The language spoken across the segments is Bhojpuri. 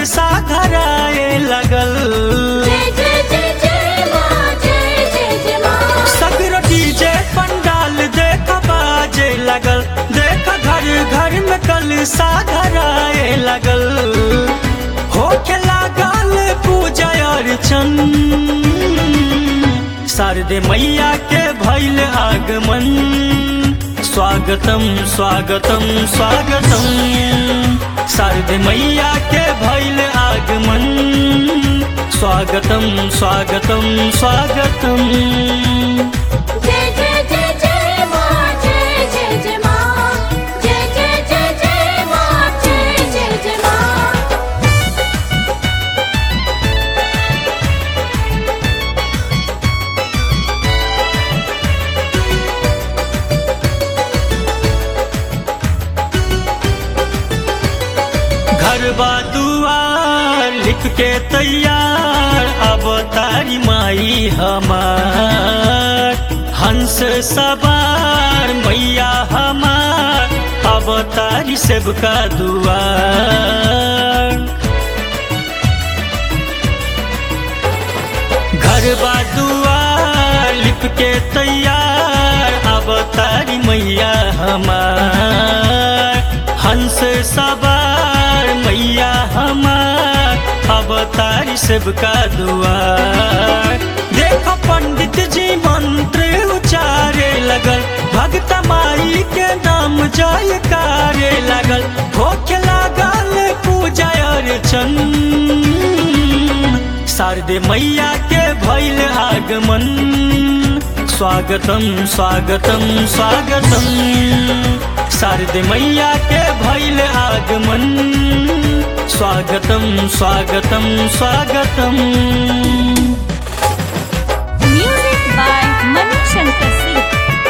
सा धराए लगल जय जय जय जय माँ जय जय जय माँ सगरो डीजे पंडाल देख बाजे लगल देख घर घर में कल सा धराए लगल होके लागल पूजा अर्चन शारदे मैया के भैल आगमन स्वागतम स्वागतम स्वागतम शारदे मैया के भैल आगमन स्वागतम स्वागतम स्वागतम जय जय जय जय माँ जय जय जय माँ जय जय जय जय माँ जय जय जय माँ घर बा दुआर लिख के तैयार अब तारी माई हमार हंस सवार मैया हमार अब तारी सेवका दुआर घर बा दुआर लिप के तैयार अब तारी मैया हमार हंस सवार मैया हमार अब तारी सबका दुआर देखो पंडित जी मंत्र उचारे लगल भक्त माई के नाम जयकारे लगल होके लागल पूजा अर्चन शारदे मैया के भैल आगमन स्वागतम स्वागतम स्वागतम शारदे मैया के भैल आगमन स्वागतम स्वागतम स्वागतम म्यूजिक बाय मनु शंकर सिंह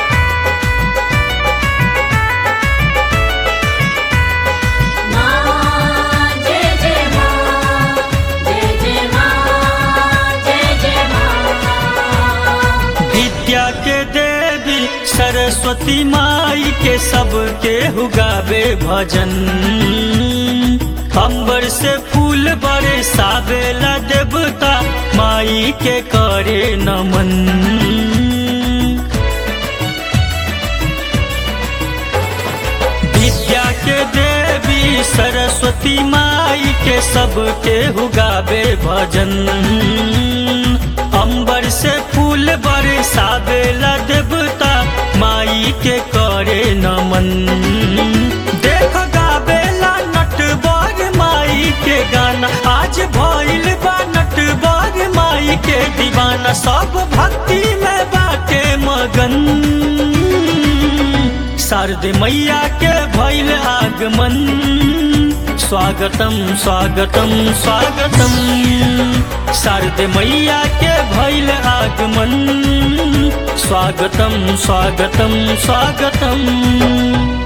माँ जय जय माँ जय जय माँ जय जय माँ विद्या के देवी सरस्वती माई के सबके हुगावे भजन अंबर से फूल बड़े सावेला देवता माई के करे नमन विद्या के देवी सरस्वती माई के सबके हुगावे भजन अंबर से फूल बरसावेला देवता माई के करे नमन देख गावेला नटवर माई के गाना आज भइल बा नटवर माई के दीवाना सब भक्ति में बाटे मगन शारदे मैया के भैल आगमन स्वागतम स्वागतम स्वागतम शारदे मैया के भैल आगमन स्वागतम स्वागतम स्वागतम